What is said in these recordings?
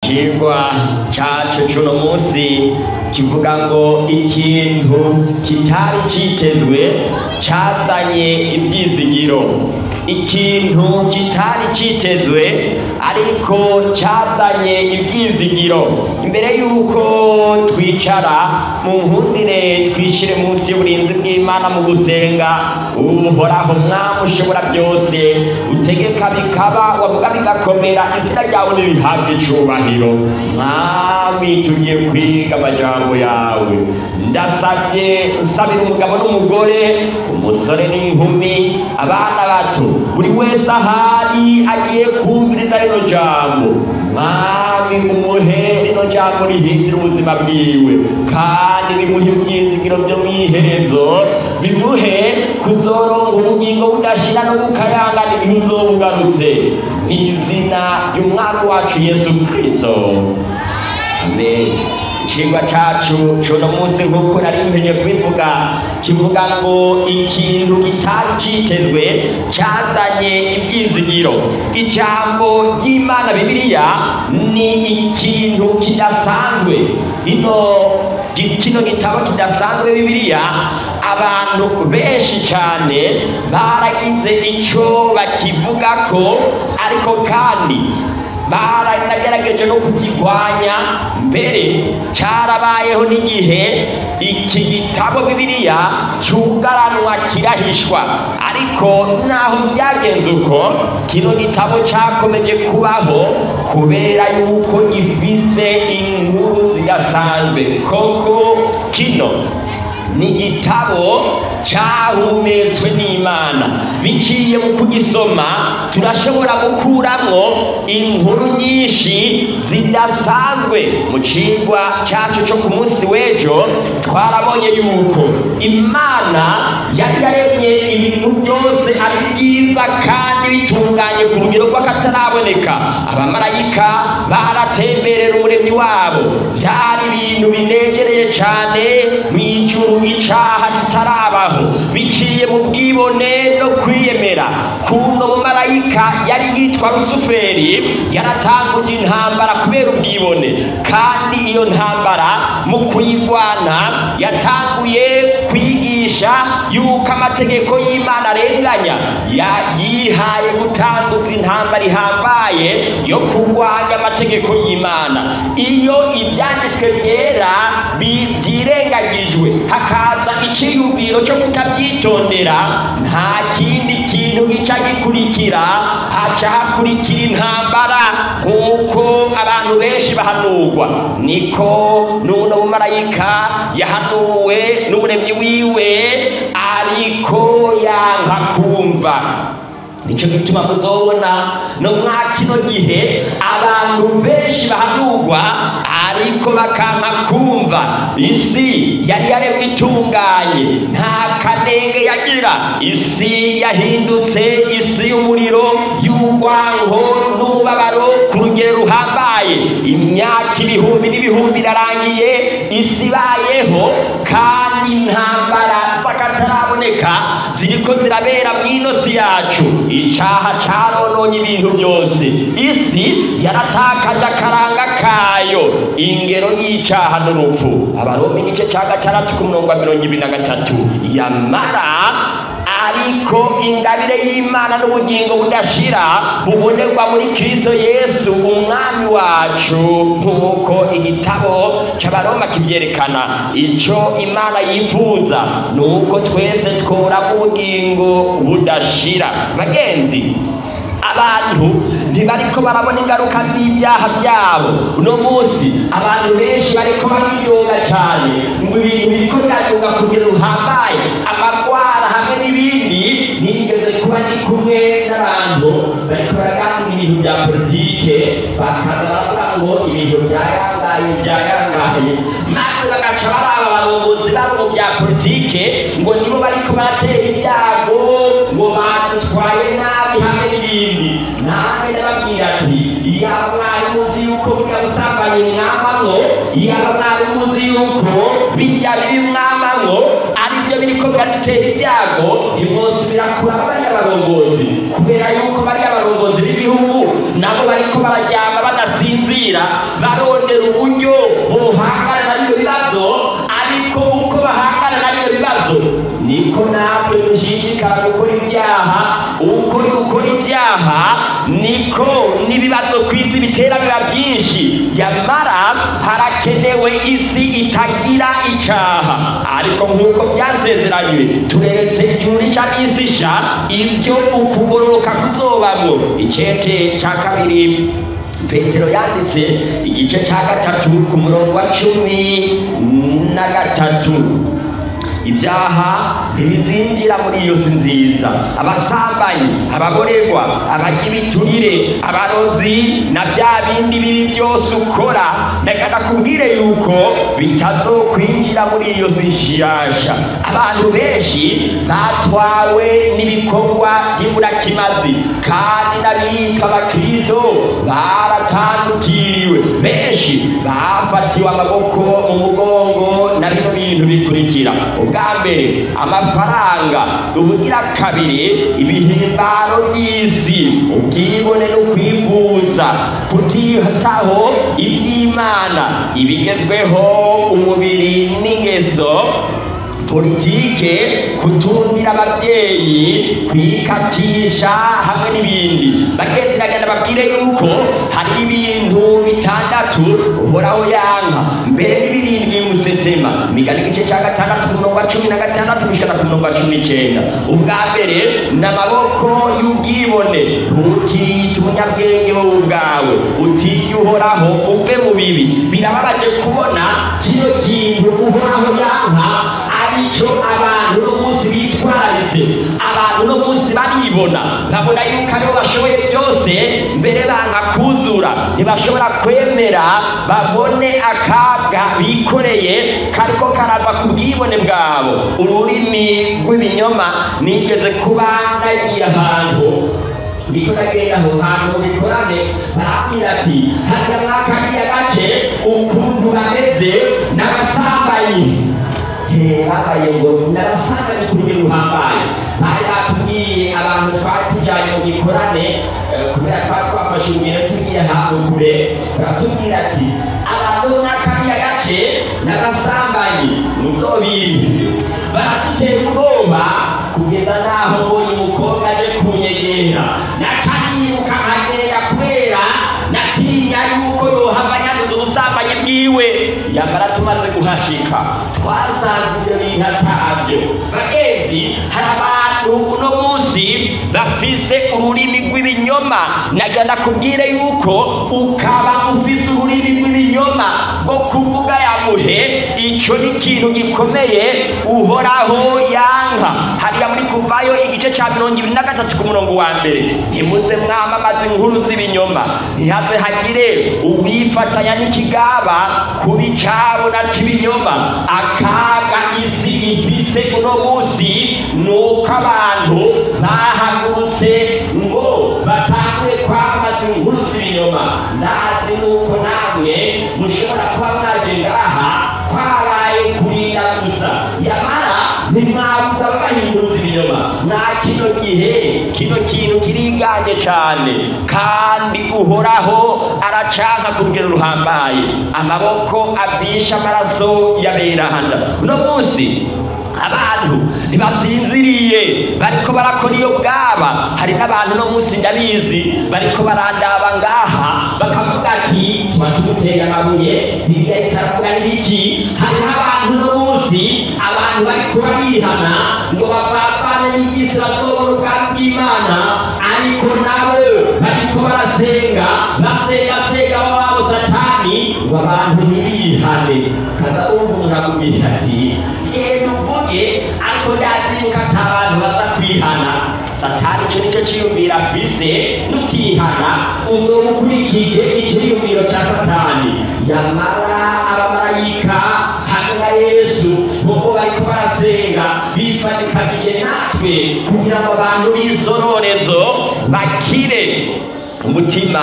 ikigwa cacu c'uno munsi kivuga ngo ikintu kitari citezwe cazanye ivyizigiro ikintu kitari citezwe ariko cazanye ivyizigiro imbere yuko twicara mu nkundire twishire munsi y'uburinzi bw'imana mu gusenga uhoraho mwami ushobora byose utegeka bikaba wavuga bigakomera izina ryawe nirihabwe icubahiro mwami tugiye kwiga amajambo yawe ndasabye nsabira umugabo n'umugore umusore n'inkumi abana bato buri wese ahari agiye kumviriza rino jambo mwami umuhe rino jambo rihindura ubuzima bwiwe kandi bimuhe ibyizigiro byo mu iherezo bimuhe kuzoronka ubugingo budashira no gukayangana ibihe uzoba ugarutse mu izina ry'umwami wacu yesu kristo amen icigwa cacu cuno munsi nk'uko nari mpenye kubivuga kivuga ngo ikintu kitari citezwe cazanye ivyizigiro ijambo ry'imana bibiliya ni ikintu kidasanzwe ino kino gitabo kidasanzwe bibiliya abantu benshi cyane baragize ico bakivugako ariko kandi baranagerageje no kukigwanya mbere cyarabayeho n'igihe iki gitabo bibiliya cyugaranwa kirahishwa ariko naho byagenze uko kino gitabo cyakomeje kubaho kubera yuko gifise inkuru zidasanzwe koko kino ni igitabo cyahumetswe n'imana biciye mu kugisoma turashobora gukuramwo inkuru nyinshi zidasanzwe mu cigwa cyacu cyo ku munsi w'ejo twarabonye yuko imana yari yaremye ibintu byose ari byiza kandi bitunganye ku rugero rw'akataraboneka abamarayika baratemberera umuremyi wabo byari ibintu binegereye cyane mu ijuru icaha kitarabaho biciye mu bwibone no kwiyemera kuno mumarayika yari yitwa rusuferi yaratanguje intambara kubera ubwibone kandi iyo ntambara mu kuyirwana yatanguye kwigisha yuko amategeko y'imana arenganya yihaye gutanguza intambara ihambaye yo kurwanya amategeko y'imana iyo ibyanditswe byera byirengagijwe hakaza iciyumviro cyo kutabyitondera nta kindi kintu gica gikurikira haca hakurikira intambara nk'uko abantu benshi bahanurwa niko n'uno mumarayika yahanuwe n'umuremyi wiwe ariko yanka kumva nicyo gituma muzobona no mwa kino gihe abantu benshi bahanurwa ariko bakanka kumva isi yari yaremwe itunganye nta kanenge yagira isi yahindutse isi y'umuriro y'urwango n'umubabaro ku rugero ruhambaye imyaka ibihumbi n'ibihumbi irarangiye isi ibayeho kandi intambara z'akataraboneka ziriko zirabera mw'ino si yacu icaha carononye ibintu byose isi yaratakaje akaranga kayo ingero y'icaha n'urupfu abaroma igice ca gatandatu ku murongo wa mirongo ibiri na gatatu yamara ariko ingabire y'imana n'ubugingo budashira bubonerwa muri kristo yesu umwami wacu nk'uko igitabo c'abaroma kibyerekana ico imana yifuza ni uko twese tworamo ubugingo budashira bagenzi abantu ntibariko barabona ingaruka z'ibyaha byabo uno munsi abantu benshi bariko bariyoga cyane ngo ibintu biriko birayoga kugira ruhambaye amagwara hamwe n'ibindi ntigeze kuba ndi kumwe n'abantu bariko baraganira ibintu bya politike bakaza baravuga ngo ibintu byayangaye byayangaye maze bagaca baraba abarongozi babo mu bya politike ngo nibo bariko baratera ibyago ngo batwaye nabi hamwe n'ibindi nanjye ndababwira ati iyaba mwari muzi yuko burya busambanyi mwamamwo iyaba mwari muzi yuko bijya bibi mwamamwo aribyo biriko biradutera ibyago ntimwosubira kuraba bariya barongozi kubera yuko bariya barongozi b'igihugu nabo bariko bararyama badasinzira niko natwe dushishikara gukora ibyaha uko dukora ibyaha niko n'ibibazo ku isi bitera biba byinshi yamara harakenewe isi itagira icaha ariko nk'uko byasezeranywe turetse ijurisha n'isisha ibyo ukugororoka kuzobamwo icete ca kabiri petero yanditse igice cya gatatu ku murongo wa cumi na gatatu ibyaha ntibizinjira muri iyo si nziza abasambanyi ababorerwa abajya ibiturire abarozi na bya bindi bibi byose ukora reka nakubwire yuko bitazokwinjira muri iyo si nshiyasha abantu benshi batwawe n'ibikorwa by'iburakimazi kandi n'abitwa abakristo baratandukiriwe benshi bafatiwe amaboko mu mugongo na bino bintu bikurikira ubwa mbere amafaranga ubugira kabiri ibihimbaro by'isi ubwibone no kwifuza kutitaho iby'imana ibigezweho umubiri n'ingeso politike kutumvira ababyeyi kwikatisha hamwe n'ibindi bagenzi nagenda babwire yuko hari ibintu bitandatu uhoraho yanka mbere n'ibirindwi musesema migani igice cya gatandatu ku murongo wa cumi na gatandatu gushikana ku murongo wa cumi n'icenda ubwa mbere ni amaboko y'ubwibone ntukiyite umunyabwenge wowe ubwawe utinye uhoraho uve mu bibi birababaje kubona kino kintu uhoraho yanka aricyo abantu no munsi bitwararitse abantu no munsi baribona nkabona yuko aribo bashoboye byose mbere banga kuzura ntibashobora kwemera babone akabwa bikoreye kariko karava ku bwibone bwabo ururimi rw'ibinyoma nigeze kuba nagiye ahantu ndiko ndagenda aho hantu mu bikorane barambwira ati hariya mwakariya gace ukuntu bameze n'abasambanyi babaye ngo narasanga ni ku rugero ruhambaye bari batubwiye abantu twari tujyanye mu gikorane kubera twari twafashe urugendo tugiye ahantu kure baratubwira ati abantu bo muri kariya gace n'abasambanyi muzobirinde baradutera ubwoba kugeza n'aho mbonye umukobwa aje kunyegera naca niruka nkagenda kubera natinya yuko yohava yanduza ubusambanyi bwiwe yamara tumaze guhashika twasanze ibyo bintu atabyo bagenzi hari abantu uno munsi bafise ururimi rw'ibinyoma naga nakubwire yuko ukaba ufise ururimi rw'ibinyoma rwo kuvuga yamuhe icyo ni ikintu gikomeye uhoraho yanka hariya muri kuvayo igice cya mirongo ibiri na gatatu ku murongo wa mbere ntimuze mwamamaze inkuru z'ibinyoma ntihaze hagire uwifatanya n'ikigaba kuba icabo na c'ibinyoma akaga isi ifise uno munsi ni uko abantu bahagurutse ngo batangure kwamamaza inkuru z'ibinyoma ndazi nuko namwe mushobora kuba mwaje ngaha kwabaye kurinda gusa yamara ntimwabuza babahinduza ibinyoma nta kino gihe kino kintu kiriganje cyane kandi uhoraho aracanka ku rugero ruhambaye amaboko abisha amaraso y'aberahanda uno munsi abantu ntibasinziriye bariko barakora iyo bwaba hari n'abantu no munsi ndabizi bariko barandaba ngaha bakavuga ati tuba tumutera amabuye biriya ikaravuga n'ibiki hariho abantu no munsi abantu bariko barihana ngo bavavane n'igisi bazobona ubwami bw'imana ariko nabo bariko barasenga basenga senga wabo satani ngo abantu ntibihane kaza umva umuntu akubwira ati genda uvuge ariko ndazi yuko ata abantu baza kwihana satani icyo nicyo cyiyumviro afise nutihana uzoba ukurikije icyiyumviro cya satani yamara abamarayika hamwe na yesu bobo bariko barasenga bifanikanyije natwe kugira ngo abantu b'isororezo bakire umutima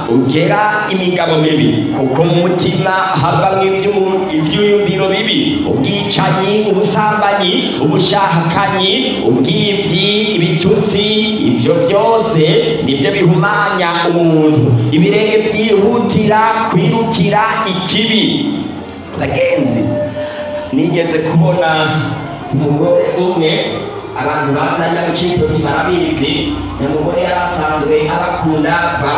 ugera imigabo mibi kuko mu mutima havamwo iby'umu- ibyiyumviro bibi ubwicanyi ubusambanyi ubushahakanyi ubwibyi ibitutsi ibyo byose nibyo bihumanya umuntu ibirenge byihutira kwirukira ikibi bagenzi nigeze kubona umugore umwe abantu bazanye agaciro barabizi ni umugore yari asanzwe abakunda va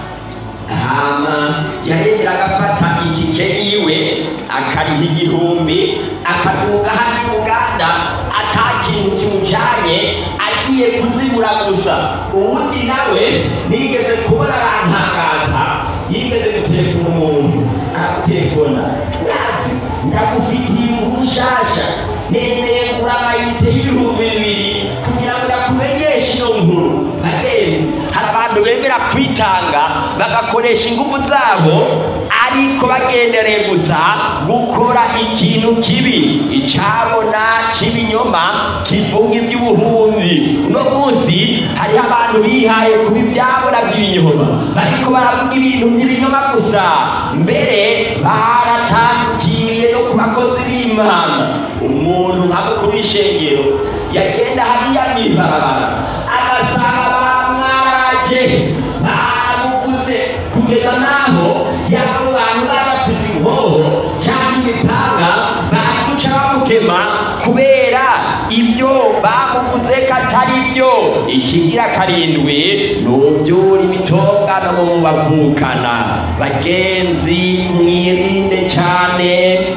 hama yaremera agafata itike yiwe akariha igihumbi akaduga hano i uganda ata kintu kimujyanye agiye kuzibura gusa uwundi nawe nigeze kubona arantangaza yigeze gutelefona umuntu aragutelefona yazi ndagufitiye inkuru nshasha nemeye kugura amayinite y'ibihumbi bibiri kugira ngo ndakumenyeshe ino nkuru bagenzi hari abantu bemera kwitanga bagakoresha ingufu zabo ariko bagendereye gusa gukora ikintu kibi icabona c'ibinyoma kivuga iby'ubuhunzi uno munsi hariho abantu bihaye kuba ibyabona by'ibinyoma bariko baravuga ibintu by'ibinyoma gusa mbere baratandukiriye no ku bakozi b'imana umuntu nka mukuru w'ishengero yagenda hariya mw'ibarabara agasanga bamwaraje bamuguze kugeza n'aho yabo bantu barafise inkoho cyangwa imipanga bari guca bamutema kubera ibyo bamuguze ko atari byo ikigira karindwi ni ubyura imitongano mu bavukana bagenzi mwirinde cyane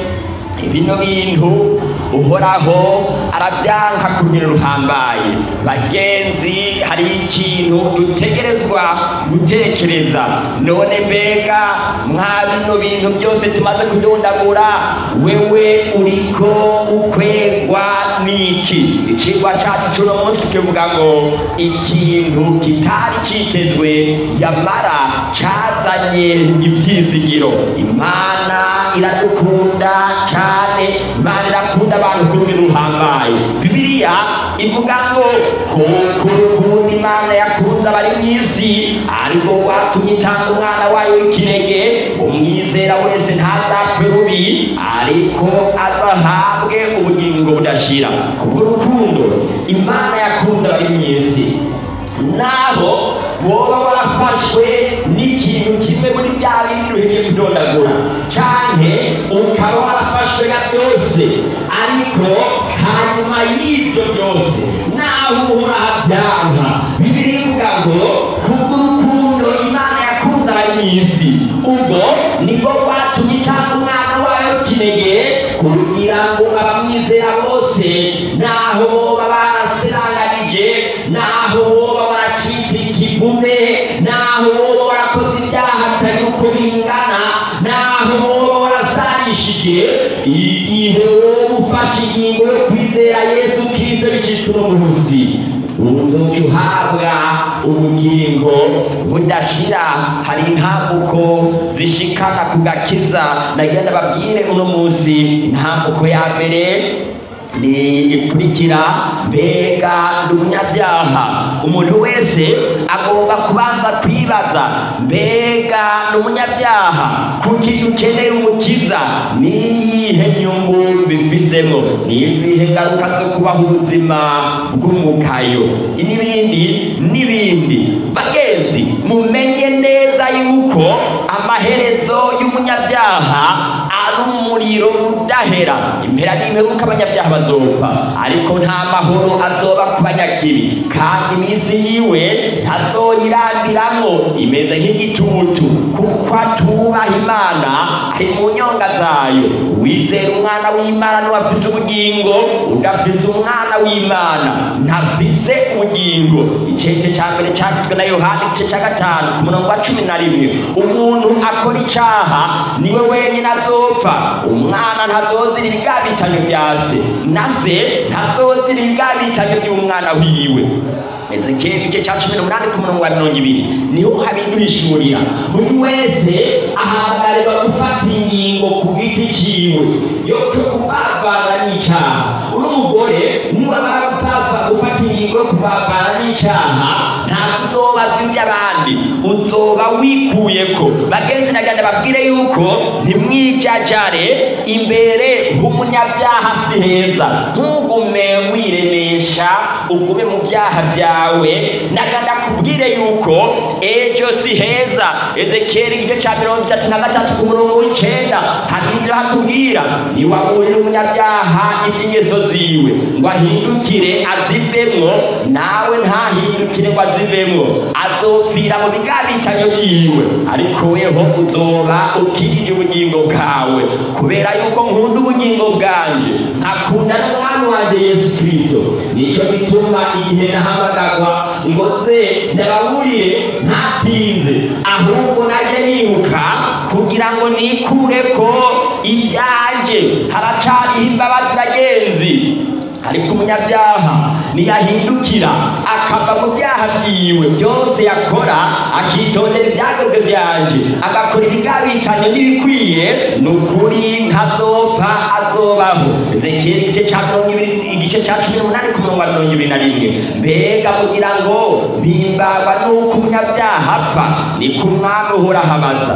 bino bintu uhoraho arabyanka kugira ruhambaye bagenzi hari ikintu dutegerezwa gutekereza none mbega mwa bino bintu byose tumaze kudondagura wewe uriko ukwegwa n'iki icigwa cacu c'uno munsi kivuga ngo ikintu kitari citezwe yamara cazanye ivyizigiro imana iradukunda cyane imana irakunda abantu ku rugero ruhambaye bibiliya ivuga ngo kuko urukundo imana yakunze abari mu isi ariko rwatumye itanga umwana wayo w'ikinege umwizera wese ntazapfe rubi ariko azahabwe ubugingo budashira kubw'urukundo imana yakunze abari mu isi naho woba warafashwe n'ikintu kimwe muri bya bindi duheje kudondagura canke ukaba warafashwe na byose ariko hanyuma y'ibyo byose naho uhora habyanka bibiri ivuga ngo kubw'urukundo imana yakunze abari mu isi ubwo nibwo rwatumye itanga umwana wayo kinege kugira ngo abamwizera bose naho boba baraseranganije naho boba baracitse ikivume naho boba warakoze ibyaha bitari uko bingana naho boba warasarishije igihe wowe ufashe ingingo yo kwizera yesu kirisito bicishwe no mu buzi uzoca uhabwa ubugingo budashira hari intambuko zishikana ku gakiza nagenda babwire uno munsi intambuko ya mbere ni ikurikira mbega ndi umunyabyaha umuntu wese agomba kubanza kwibaza mbega ndi umunyabyaha kuki dukeneye umukiza niyihe nyungu bifisemo ni izihe ngaruka zo kubaho ubuzima bw'umukayo n'ibindi n'ibindi bagenzi mumenye neza yuko amaherezo y'umunyabyaha ari umuriro udahera impera n'imperuka abanyabyaha bazopfa ariko nta mahoro azoba ku banyakibi kandi iminsi yiwe ntazoyirambiramwo imeze nk'igitutu kuko atubaha imana ari mu nyonga zayo wizera umwana w'imana niwe afise ubugingo udafise umwana w'imana ntafise ubugingo icece cya mbere cyanditswe na yohani igice cya gatanu ku murongo wa cumi na rimwe umuntu akora icaha niwe wenyine azopfa umwana ntazozira ibigabitanyo bya se na se ntazozira ibigabitanyo by'umwana wiwe ezekiyeli igice cya cumi n'umunani ku murongo wa mirongo ibiri niho habiduhishurira buri wese ahamagarwa gufata ingingo ku giti ciwe yo cyo kuvavana n'icyaha uno mugore niwamara gupfapfa gufata ingingo yo kuvavana n'icyaha ntabwo uzobazwa iby'abandi uzoba wikuyeko bagenzi nagenda babwire yuko ntimwijajare imbere h'umunyabyaha si heza ntugume wiremesha ugume mu byaha byawe naganda kubwire yuko ejo si heza ezekiyeli igice cya mirongo itatu na gatatu ku murongo w'icenda hahindura hatubwira ntiwaburire umunyabyaha iby'ingeso ziwe ngo ahindukire azivemwo nawe ntahindukire ngo azivemwo azopfira mu bigabitanyo byiwe ariko weho uzoba ukirije ubugingo bwawe kubera yuko nkunda ubugingo bwanje nkakunda n'umwami wanje yesu kirisito nicyo gituma igihe nahamagagwa ngo ze ndababurire ntatinze ahubwo naje nibuka kugira ngo nikure ko ibyanje haracariho imbabazi bagenzi ariko umunyabyaha niyahindukira akava mu byaha byiwe byose yakora akitondera ibyagezwe byanje agakora ibigabitanyo n'ibikwiye ni ukuri ntazopfa azobaho ezekiyeli igice cya mirongo ibiri igice cya cumi n'umunani ku murongo wa mirongo ibiri na rimwe mbega kugira ngo mpimbagwa n'uko umunyabyaha apfa ni ku mwami uhoraho abaza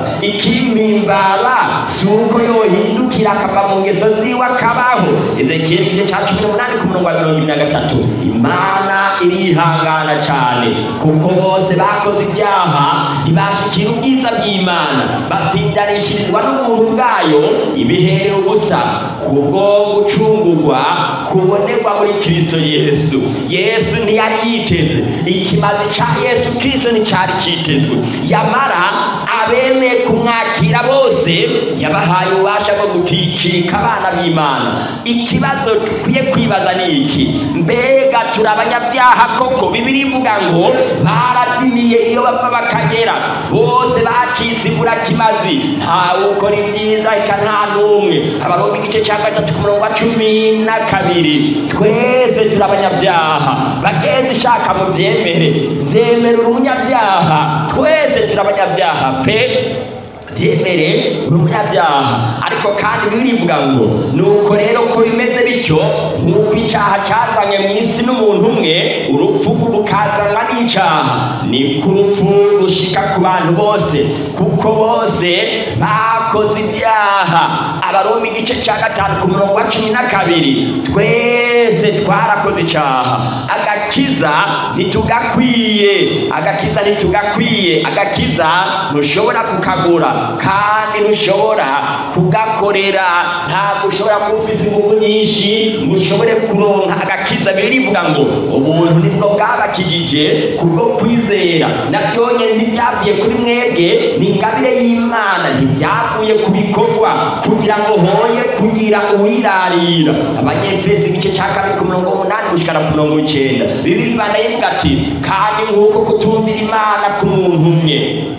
ikimpimbara si uko yohindukira akava mu ngeso ziwe akabaho ezekiyeli igice cya cumi n'umunani ku murongo wa mirongo ibiri na gatatu imana irihangana cyane kuko bose bakoze ibyaha ntibashikira ubwiza bw'imana batsindanishirizwa n'ubuntu bwayo ibihereye ubusa kubwo gucungurwa kubonerwa muri kristo yesu yesu ntiyari yiteze ikimazi ca yesu kristo nticyari cyitezwe yamara abemeye kumwakira bose yabahaye ububasha bwo guticika abana b'imana ikibazo dukwiye kwibaza ni iki mbega turi abanyabyaha koko bibiri ivuga ngo barazimiye iyo bapfa bakagera bose bacitse imburakimazi ntawe ukora ibyiza eka nta n'umwe abaroma igice cya gatatu ku murongo wa cumi na kabiri twese turi abanyabyaha bagenzi shaka mu byemere byemere uri umunyabyaha twese turi abanyabyaha pe byemere uri umunyabyaha ariko kandi bibiri ivuga ngo nuko rero ko bimeze bityo nk'uko icyaha cyazanye mu isi n'umuntu umwe urupfu rukazanwa n'icyaha ni ku rupfu rushika ku bantu bose kuko bose bakoze ibyaha abaroma igice cya gatanu ku murongo wa cumi na kabiri twese twarakoze icyaha agakiza ntitugakwiye agakiza ntitugakwiye agakiza ntushobora kukagura kandi ntushobora kugakorera ntabwo ushobora kuba ufite ingufu nyinshi ngo ushobore kuronka agakiza birivuga ngo ubuntu nibwo bwabakijije kubwo kwizera nabyonyine ntibyavuye kuri mwebwe ni ingabire y'imana ntibyavuye ku bikorwa kugira ngo hoye kugira uwirarira abanyefesi igice cya kabiri ku murongo w'umunani gushikana ku murongo w'icyenda bibiri banda yivuga ati kandi nk'uko kutumvira imana k'umuntu umwe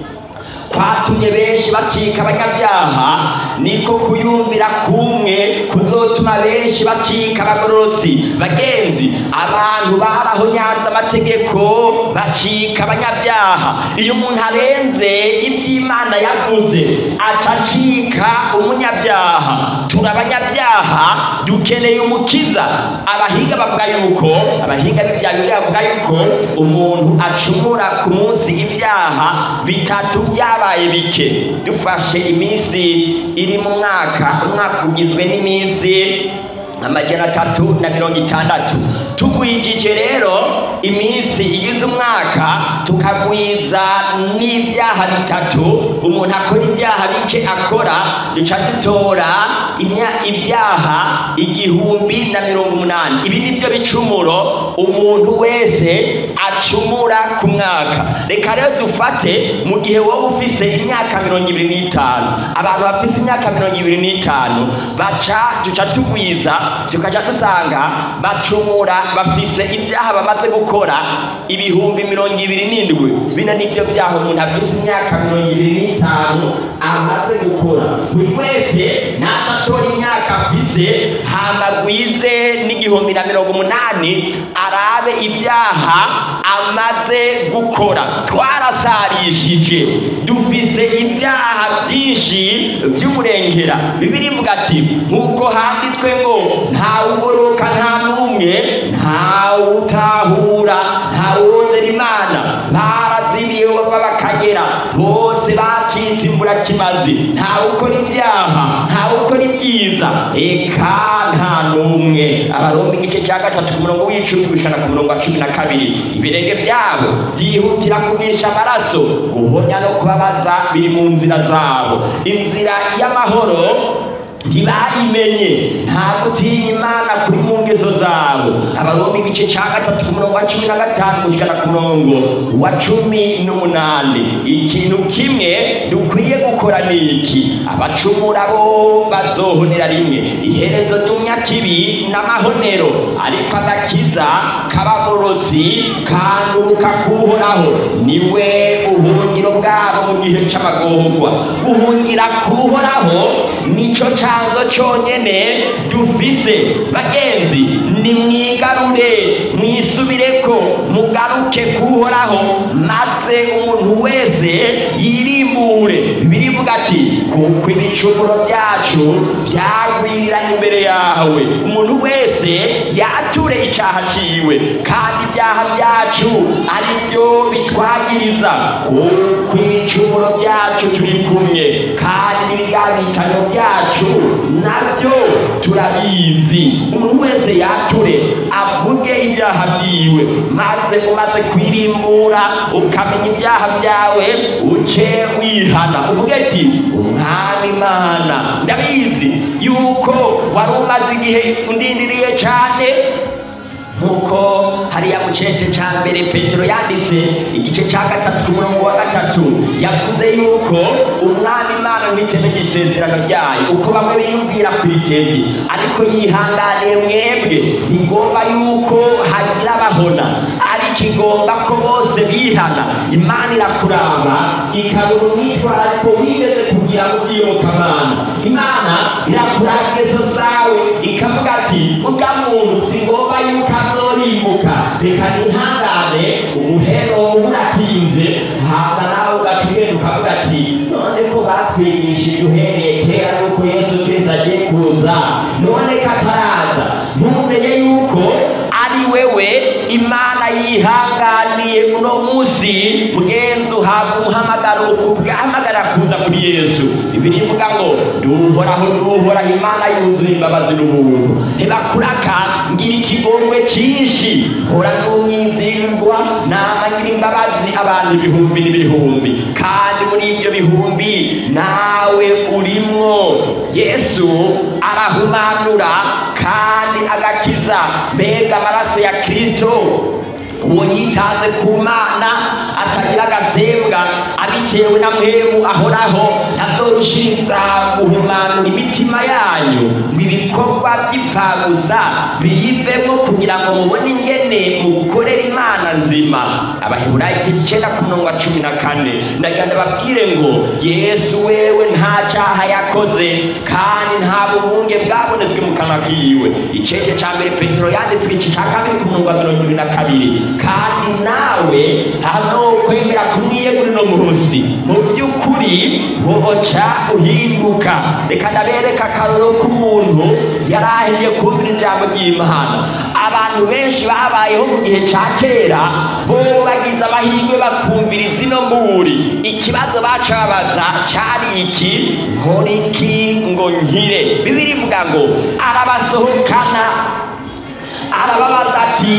kwatumye benshi bacika abanyabyaha niko kuyumvira kumwe kuzotuma benshi bacika abagororotsi bagenzi abantu barahonyanze amategeko bacika abanyabyaha iyo umuntu arenze iby'imana yavuze aca acika umunyabyaha turi abanyabyaha dukeneye umukiza abahinga bavuga yuko abahinga b'ibya bibiliya bavuga yuko umuntu acumura ku munsi ibyaha bitatu byabaye bike dufashe iminsi iri mu mwaka umwaka ugizwe n'iminsi amajana atatu na mirongo itandatu tugwijije rero iminsi igize umwaka tukagwiza n'ibyaha bitatu umuntu akora ibyaha bike akora duca dutora imya- ibyaha igihumbi na mirongo umunani ibi ni byo bicumuro umuntu wese acumura ku mwaka reka rero dufate mu gihe wowe ufise imyaka mirongo ibiri n'itanu abantu bafise imyaka mirongo ibiri n'itanu baca duca tugwiza tukaja dusanga bacumura bafise ibyaha bamaze gukora ibihumbi mirongo ibiri n'indwi bino nibyo byaha umuntu afise imyaka mirongo ibiri n'itanu amaze gukora buri wese naca atora imyaka afise hamagwize n'igihumbi na mirongo umunani arabe ibyaha amaze gukora twarasarishije dufise ibyaha byinshi by'umurengera bibiri ivuga ati nk'uko handitswe ngo ntawugoroka nta n'umwe ntawutahura ntawurondera imana barazimiye bava bakagera bose bacitse imburakimazi ntawukora ibyaha ntawukora ibyiza eka nta n'umwe abaroma igice cya gatatu ku murongo w'icumi gushana ku murongo wa cumi na kabiri ibirenge byabo byihutira kumisha amaraso guhonya no kubabaza biri mu nzira zabo inzira y'amahoro ntibayimenye nta gutinya imana kuri mu ngeso zabo abaroma igice cya gatatu ku murongo wa cumi na gatanu gushyikana ku murongo wa cumi n'umunani ikintu kimwe dukwiye gukora ni iki abacumura bo bazohonera rimwe iherezo ry'umyakibi n'amahonero ariko agakiza k'abagorotsi kanduruka kuhoraho niwe ubuhungiro bwabo mu gihe c'amagorwa guhungira kuhoraho nico canzo conyene dufise bagenzi nimwigarure mwisubireko mugaruke kuhoraho maze umuntu wese yirimbure birivuga ati kuko ibicumuro byacu byagwiriranye imbere yawe umuntu wese yature icaha ciwe kandi ibyaha byacu ari byo bitwagiriza kuko ibicumuro byacu turi kumwe kandi n'ibiganitano byacu nabyo turabizi umuntu wese yature avuge ibyaha byiwe maze umaze kwirimbura ukamenya ibyaha byawe uce wihana uvuge ati umwami imana ndabizi yuko wari umaze igihe undindiriye cyane nkuko hariya mu cece ca mbere petero yanditse igice ca gatatu ku murongo wa gatatu yavuze yuko umwami imana nk'iteme gisezerano ryayo uko bamwe biyumvira ku itevye ariko yihanganiye mwebwe ntigomba yuko hagira abahona ariko igomba ko bose bihana imana irakuraba ikabona umwitwarariko wigeze kugira ngo ubyiyobokamana imana irakuraba ingeso zawe ikavuga ati urya muntu singomba yuko azorimbuka reka nihangane umuhero uratinze hama nawe ugaca ugenda ukavuga ati none ko batwigishije uhereye kera yuko yesu kristo agiye kuza none ko ataraza ntumenye yuko ari wewe imana yihanganiye uno munsi mugenzi uhabwa umuhamagaro ukubwahamagara kuza kuri yesu bibiri ivuga ngo duhoraho duhoraho imana yuzuye imbabazi n'ubuntu ntibakuraka ngira ikigongwe cyinshi hora n'umwizigwa nama ngira imbabazi abantu ibihumbi n'ibihumbi kandi muri ibyo bihumbi nawe urimwo yesu arahumanura kandi agakiza mbega amaraso ya kristo uwo yitanze ku mana atagira agasembwa abitewe na mwemu ahoraho ntazorushiriza guhumanura imitima yanyu ngo ibikorwa by'ipfa gusa biyivemo kugira ngo mubone ingene mukorera imana nzima abaheburayo igice icenda ku murongo wa cumi na kane ndagira ndababwire ngo yesu wewe nta caha yakoze kandi nta bubunge bwabonetswe mu kanwa kiwe icece ca mbere petero yanditswe igice ca kabiri ku murongo wa mirongo ibiri na kabiri kandi nawe hano kwemera kumwiyegura uno munsi mu by'ukuri woca uhinduka reka ndabereka akaroro k'umuntu yari ahemye kumvira ijambo ry'imana abantu benshi babayeho mu gihe ca kera bo bagize amahirwe bakumvira izino mburi ikibazo baca babaza cari iki nkora iki ngo nkire bibiri ivuga ngo arabasohokana arababaza ati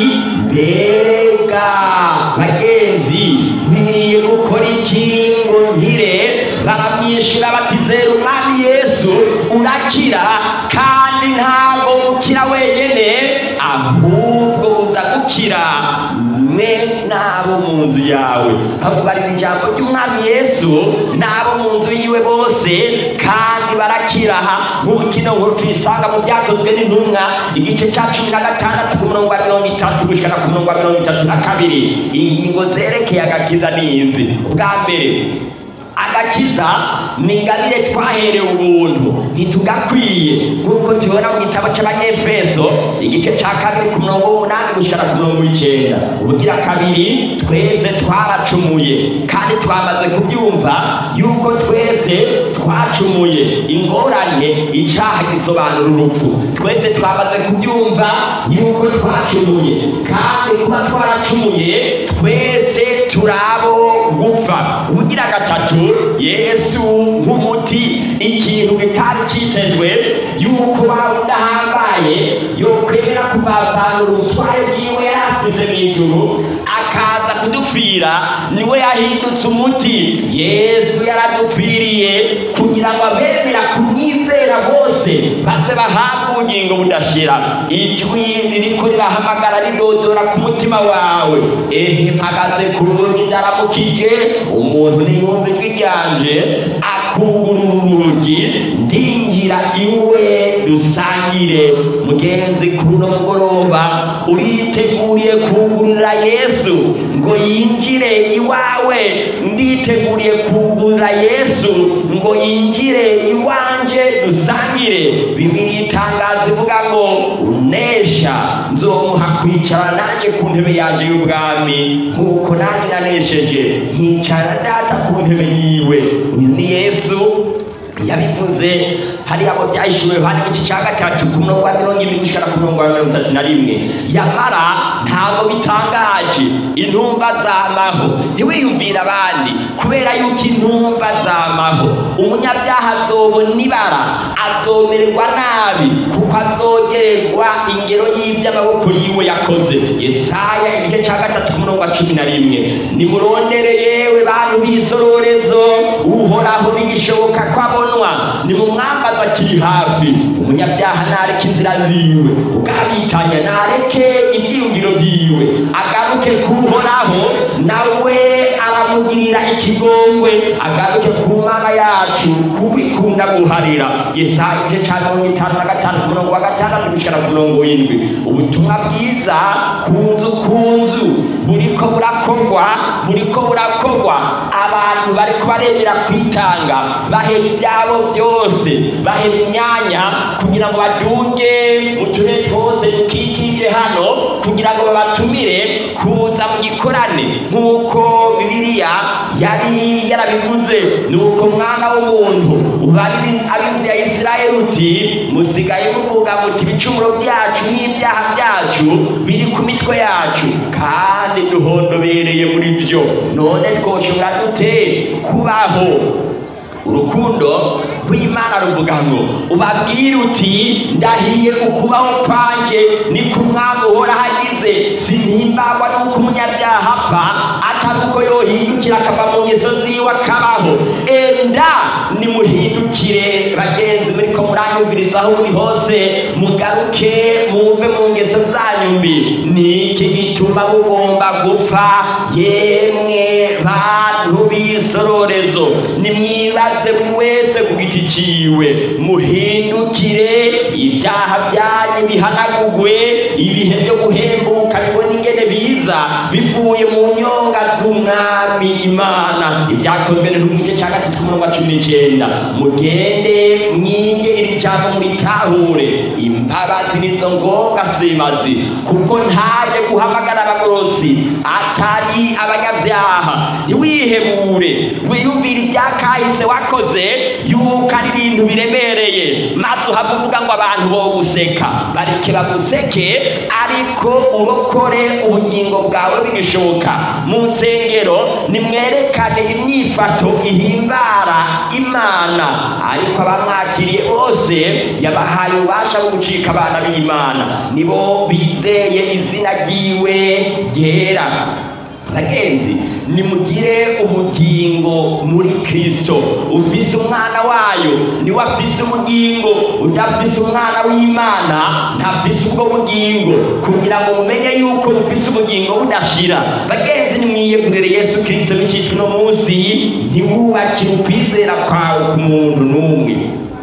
mbega bagenzi nkwiye gukora iki ngo nkire baramwishyura bati zera umwami yesu urakira kandi ntabwo ukira wenyine ahubwo uza gukira mwe n'abo mu nzu yawe bamubarira ijambo ry'umwami yesu n'abo mu nzu yiwe bose kandi barakiraha nk'uko ino nkuru tuyisanga mu byakozwe n'intumwa igice cya cumi na gatandatu ku murongo wa mirongo itatu gushyira ku murongo wa mirongo itatu na kabiri ingingo zerekeye agakiza n'izi ubwa mbere agakiza ni ingabire twaherewe ubuntu ntitugakwiye nk'uko tubibona mu gitabo cy'abanyefeso igice cya kabiri ku murongo w'umunani gushyira ku murongo w'icyenda ubugira kabiri twese twaracumuye kandi twamaze kubyumva yuko twese twacumuye ingorane icyaha gisobanura urupfu twese twamaze kubyumva yuko twacumuye kandi kuba twaracumuye twese turabo gupfa ubugira gatatu yesu nk'umuti ikintu kitari cyitezwe yuko waba udahambaye yokwemera kuvavanura ubutware bwiwe yari afise mu ijuru akaza kudupfira niwe yahindutse umuti yesu yaradupfiriye kugira ngo abemera kumwizera bose bose baze bahabwe ubugingo budashira ijwi ririko rirahamagara ridodora ku mutima wawe ehe mpagaze ku rugi ndaramukije umuntu niyumva ijwi ryanje akugurura urugi ndinjira iwe dusangire mugenzi kuri uno mugoroba uriteguriye kugurira yesu ngo yinjire iwawe nditeguriye kugurira yesu ngo yinjire iwanje dusangire bibiri itangazo ivuga ngo unesha nzomuha kwicara nanjye ku ntebe yanjye y'ubwami nk'uko nanjye nanesheje nkicara data ku ntebe yiwe uyu ni yesu yabivuze hariya mu byahishuwe yohani igice cya gatatu ku murongo wa mirongo ibiri gushikana ku murongo wa mirongo itatu na rimwe yamara ntabwo bitangaje intumva zamaho ntiwiyumvire abandi kubera yuko intumva zamaho umunyabyaha azobona ibara azomererwa nabi kuko azogererwa ingero y'iby'amaboko yiwe yakoze yesaya igice cya gatatu ku murongo wa cumi na rimwe nimurondere yewe bantu b'isororezo uhoraho bigishoboka ko abonwa nimumwambaza akiri hafi umunyabyaha nareke inzira ziwe ubwabitanya nareke ibyiyumviro byiwe agaruke kuhoraho nawe aramugirira ikigongwe agaruke ku mana yacu kuko ikunda guharira yesaya igice cya mirongo itanu na gatanu ku murongo wa gatandatu gushikana ku murongo w'indwi ubutumwa bwiza ku nzu ku nzu buriko burakorwa buriko burakorwa abantu bariko baremera kwitanga bahera ibyabo byose bahera imyanya kugira ngo baduge mu turere twose dukikije hano kugira ngo babatumire kuza mu gikorane nk'uko bibiliya yari yarabivuze nuko mwana w'umuntu ubarire ab'inzu ya isirayeli uti musigaye muvuga muti ibicumuro byacu n'ibyaha byacu biri ku mitwe yacu kandi duhondobereye muri byo none twoshobora dute kubaho urukundo rw'imana ruvuga ngo ubabwire uti ndahiye ukubaho kwanje ni ku mwami uhora hagize sintimbagwa n'uko umunyabyaha apfa atari uko yohindukira akava mu ngeso ziwe akabaho enda nimuhindukire bagenzi muriko muranyumviriza aho muri hose mugaruke muve mu ngeso zanyu mbi niki gituma mugomba gupfa yemwe bantu b'isororezo nimwibaze buri wese ku giti ciwe muhindukire ibyaha byanyu bihanagugwe ibihe byo guhembuka bibona ingene biza bivuye mu nyonga z'umwami imana ibyakozwe no mu gice cya gatatu k'umurongo wa cumi n'icenda mugende mwige iri jambo muritahure imbabazi nizo ngombwa semazi kuko ntaje guhamagara abagorosi atari abanyabyaha ntiwihebure wiyumvire ibyakahise wakoze yuko ari ibintu biremereye maze uhava uvuga ngo abantu bo guseka bareke baguseke ariko urokore ubugingo bwawe bigishoboka mu nsengero nimwerekane imyifato ihimbara imana ariko abamwakiriye bose yabahaye ububasha bwo gucika abana b'imana nibo bizeye izina ryiwe ryera bagenzi nimugire ubugingo muri kristo ufise umwana wayo niwe afise ubugingo udafise umwana w'imana ntafise ubwo bugingo kugira ngo mumenye yuko mufise ubugingo budashira bagenzi nimwiyegurire yesu kristo bicitwa uno munsi ntiwubakire ukwizera kwawe ku muntu n'umwe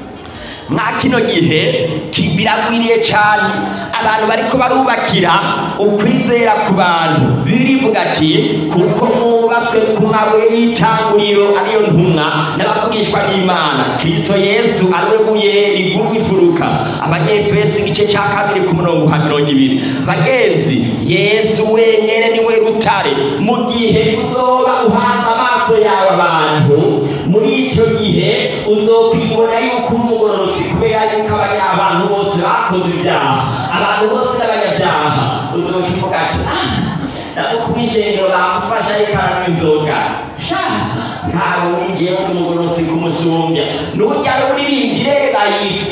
mwa kino gihe biragwiriye cyane abantu bariko barubakira ukwizera ku bantu birivuga ati kuko mwubatswe ku mabuye y'itanguriro ariyo ntumwa n'abavugishwa n'imana kristo yesu ariwe buye rigumye ifuruka abanyefesi igice cya kabiri ku murongo wa mirongo ibiri bagenzi yesu wenyene niwe rutare mu gihe uzoba uhanze amaso yawe abantu muri icyo gihe uzokwibona yuko umugororotsi kubera yuko abanya abantu bose bakoze ibyaha abantu bose n'abanyabyaha uzoca uvuga ati ah nabo kuba ishengero bamufasha ariko aranywa inzoga sha ntabwo ngiye ndi umugororotsi kumusumbya nujya uririmbyi reba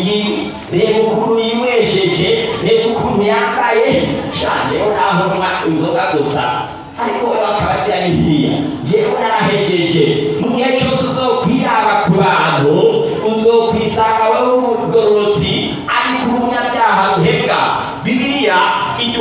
reba ukuntu yinywesheje reba ukuntu yambaye sha njyewe naho nywa inzoga gusa ariko we bakaba agira n'ihiya njyewe narahejeje mu gihe cyose uzokwiraba ku bantu uzokwisanga wowe umugororotsi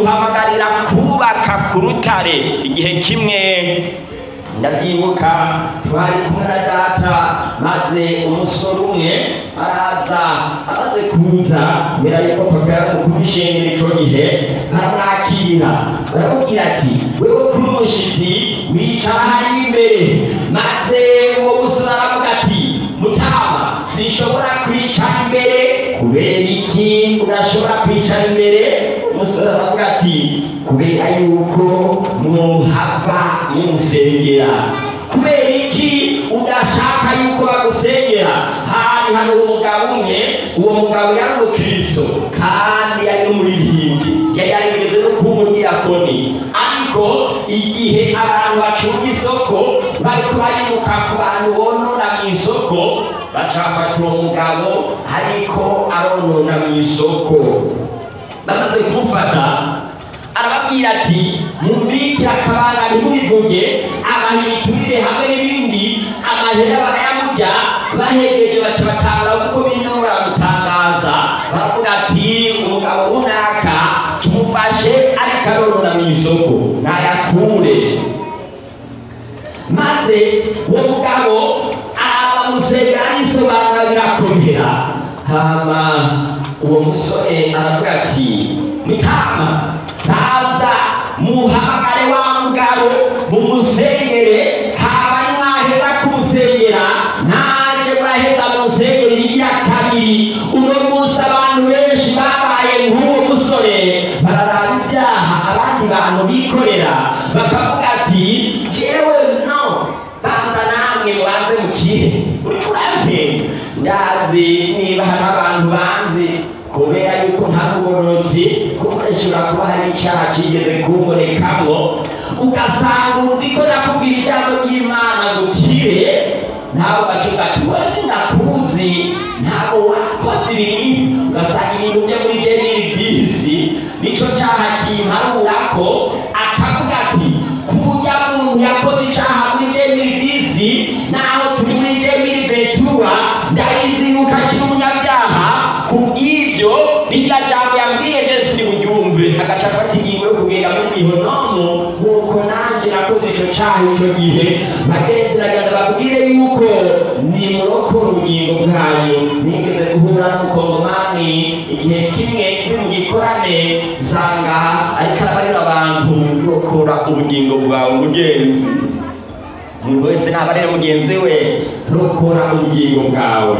imuhamagarira kubaka ku rutare igihe kimwe ndabyibuka twari kumwe na data maze umusore umwe araza amaze kuza mbere yuko papa yari kumishengera ico gihe baramwakira baramubwira ati wewe kuri umushitsi wicara hariya imbere maze uwo musore aravuga ati mutama sinshobora kwicara imbere kubera iki udashobora kwicara imbere umusore aravuga ati kubera yuko muhava mumusengera kubera iki udashaka yuko bagusengera hari hano umugabo umwe uwo mugabo yari umukristo kandi yari n'umuririmbyi yari yarigeze no kuba umudiyakoni ariko igihe abantu bacunga isoko bariko baribuka ku bantu bonona mu isoko baca bafata uwo mugabo ariko aronona mu isoko bamaze kumufata arababwira ati mubikire akabanga ntimubivuge abahiturire hamwe n'ibindi amahera barayamurya bahegeje baca batanga kuko bino baramutangaza baravuga ati umugabo runaka tumufashe ariko arorora mu isoko nayakure maze uwo mugabo arabamusengera arisobanura birakomera hama uwo musore aravuga ati mutama ntaza muhamagare wa mugabo mumusengere haba mwaheza kumusengera nanjye muraheza mumusengere iriya kabiri uno munsi abantu benshi babaye nk'uwo musore bararaba ibyaha abandi bantu bikorera bakavuga ati jewe no banza namwe mubanze mukire uriko urampenda ndazi niba hari abantu banzi kubera yuko nta bugororotsi kuko ashobora kuba hari icyaha kigeze kubonekamwo ugasanga uriko nakubwira ijambo ry'imana gukire nawe bacuga ati wowe sinakuzi ntabwo wakoze ibintu ugasanga ibintu byo muri jemiri bisi nico cyaha kimparurako akavuga ati kurya muntu yakoze icyaha muri jemiri bisi naho turi muri jemiri betura ndabizi yuko akiri umunyabyaha kubw'ibyo rirya jambo yambwiye jesi ntiburyumve agaca afata ingingo yo kugenda muri gihonomu nk'uko nanjye nakoze icyo cyaha icyo gihe bagenzi nagenda babwire yuko nimurokora ubugingo bwanyu nigeze guhura n'umukongomani igihe kimwe ndi mu gikorane usanga ariko arabarira abantu rokora ubugingo bwawe mugenzi umuntu wese nabarire mugenzi we rokora ubugingo bwawe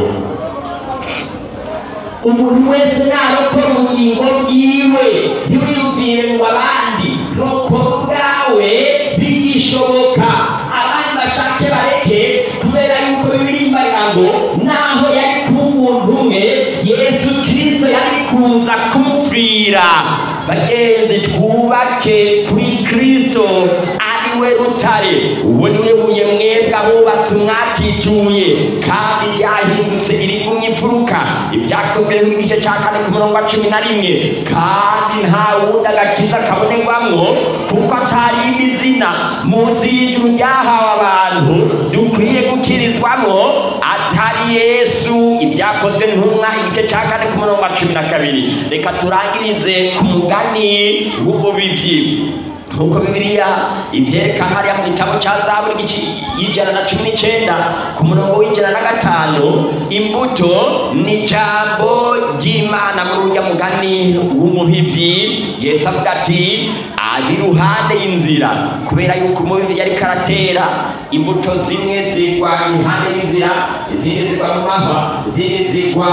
umuntu wese narokora ubugingo bwiwe ntiwiyumvire ngo abandi rokora ubwawe bigishoboka abandi bashake bareke kubera yuko bibirimbarira ngo naho yari kuba umuntu umwe yesu kirisito yari kuza kumupfira bagenzi twubake kuri kirisito ari we rutare uwo ni we buye mwebwe abubatsi mwatituye kandi ryahindutse irigumye imfuruka ibyakozwe n'igice cya kane ku murongo wa cumi na rimwe kandi nta wundi agakiza kabonerwamwo kuko atari indi zina munsi y'ijuru ryahawe abantu dukwiye gukirizwamwo atari yesu ibyakozwe ntumwa igice cya kane ku murongo wa cumi na kabiri reka turangirize ku mugani w'ububibyi nk'uko bibiliya ibyerekana hariya mu gitabo cya zaburi igice y'ijana na cumi n'icyenda ku murongo w'ijana na gatanu imbuto ni ijambo ry'imana muri urya mugani w'umuhibyi yesu avuga ati ari iruhande y'inzira kubera yuko umubibyi ariko aratera imbuto zimwe zigwa iruhande y'inzira izindi zigwa mu mahwa izindi zigwa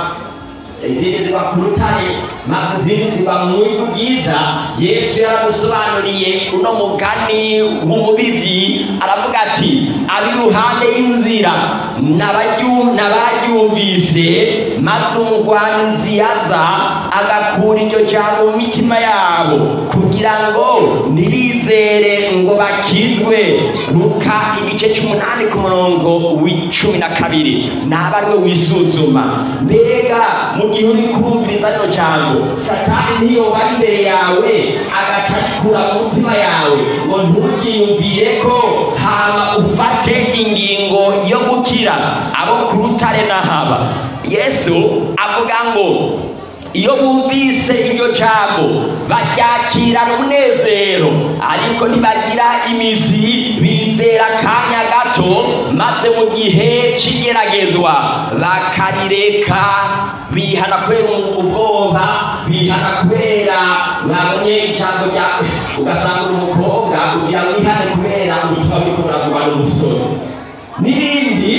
izindi ziba ku rutare maze izindi ziba mu bihugu byiza yesu yaramusobanuriye uno mugani w'umubibyi aravuga ati abi iruhande y'inzira n'abaryu- n'abaryumvise maze umugwanizi yaza agakura iryo jambo mu mitima yabo kugira ngo ntibizere ngo bakizwe luka igice cy'umunani ku murongo w'icumi na kabiri naba ari we wisuzuma mbega mu gihe uri kumviriza rino jambo satani ntiyoba ari imbere yawe agaca arikura mu mutima yawe ngo nturyiyumvire ko hama ufate ingingo yo gukira abo ku rutare n'ahaba yesu avuga ngo iyo bumvise iryo jambo baryakirana umunezero ariko ntibagira imizi bizera akanya gato maze mu gihe cy'igeragezwa bakarireka bihana kubera ubwoba bihana kubera babonye ijambo ryawe ugasanga umukobwa kugira ngo wihane kubera ubutumwa buri kuragwa n'umusore n'ibindi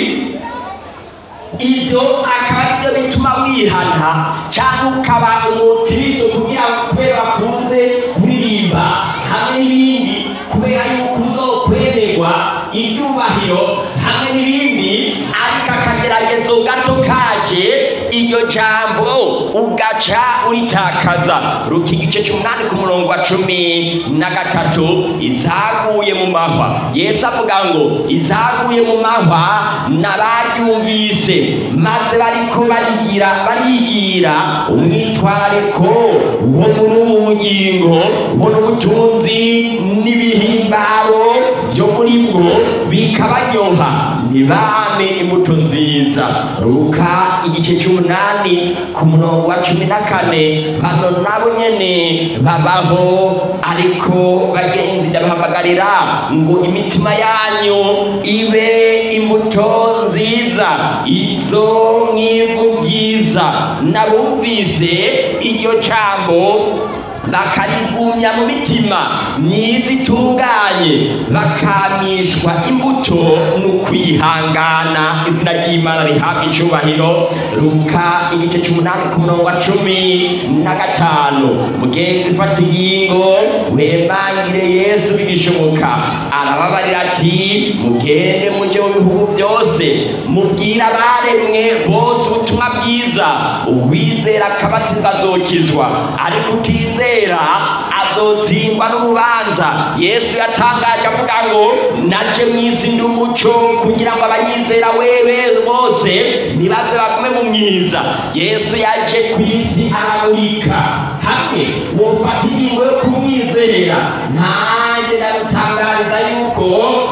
ibyo akaba ari byo bituma wihana cyangwa ukaba umukristo kugira ngo kubera bakunze kuririmba hamwe n'ibindi kubera yuko uzokwemerwa ibyubahiro hamwe n'ibindi ariko akageragezo gato kaje iryo jambo ugaca uritakaza ruka igice cy'umunani ku murongo wa cumi na gatatu izaguye mu mahwa yesu avuga ngo izaguye mu mahwa n'abaryumvise maze bariko barigira barigira umwitwariko wo muri ubu bugingo wo n'ubutunzi n'ibihimbaro byo muri bwo bikabanyoha ntibame imbuto nziza ruka igice cy'umunani ku murongo wa cumi na kane bano nabo nyene babaho ariko bagenzi ndabahamagarira ngo imitima yanyu ibe imbuto nziza izo mw'ivu byiza nabumvise iryo jambo bakarigumya mu mitima myiza itunganye bakamishwa imbuto n'ukwihangana izina ry'imana rihabwa icubahiro ruka igice cy'umunani ku murongo wa cumi na gatanu mugenzi fata ingingo wemangire yesu bigishoboka arababarira ati mugende muje mu bihugu byose mubwire abaremwe bose ubutumwa bwiza uwizera akabatizwa azokizwa ariko utizera azotsindwa n'urubanza yesu yatangaje avuga ngo naje mu isi ndi umuco kugira ngo abanyizera wewe bose ntibaze bagume mu myiza yesu yaje ku isi aramurika hamwe wofata ingingo yo kumwizera nanjye ndagutangariza yuko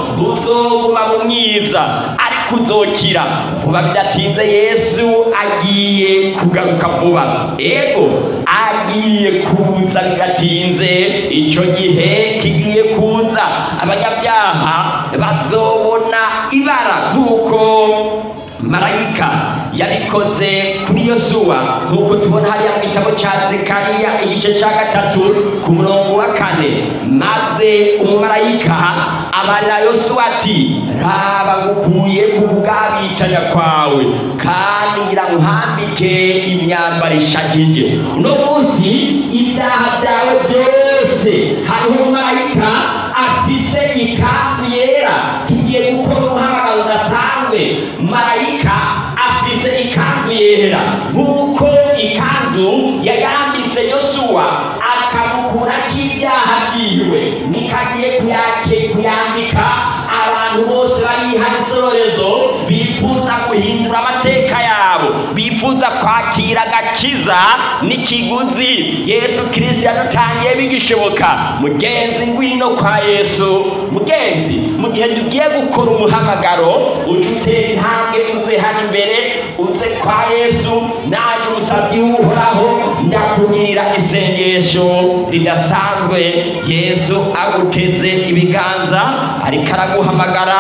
uzoguma mu myiza ariko uzokira vuba bidatinze yesu agiye kugaruka vuba ego agiye kuza bidatinze icyo gihe kigiye kuza abanyabyaha bazobona ibara nk'uko marayika yabikoze kuri yosuwa nk'uko tubona hariya mu gitabo cya zekariya igice cya gatatu ku murongo wa kane maze umumarayika amarira yosuwa ati raba ngukuye ku kugabitanya kwawe kandi ngira nkuhambike imyambaro ishagije uno munsi ibyaha byawe byose hariho umumarayika afise ikanzu yera tugiye gukora umuhamagaro udasanzwe marayika afise ikanzu yera nk'uko ikanzu yayambitse yosuwa akamukurako ibyaha byiwe nikagiye kuyake kuyambika abantu bose bariha isororezo bifuza guhindura amateka yabo bifuza kwakira agakiza n'ikiguzi yesu kirisito yadutangiye bigishoboka mugenzi ngwino kwa yesu mugenzi mu gihe tugiye gukora umuhamagaro uje utera intambwe uze hano imbere uze kwa yesu naje umusabyi w'uhoraho ndakugirira isengesho ridasanzwe yesu aguteze ibiganza ariko araguhamagara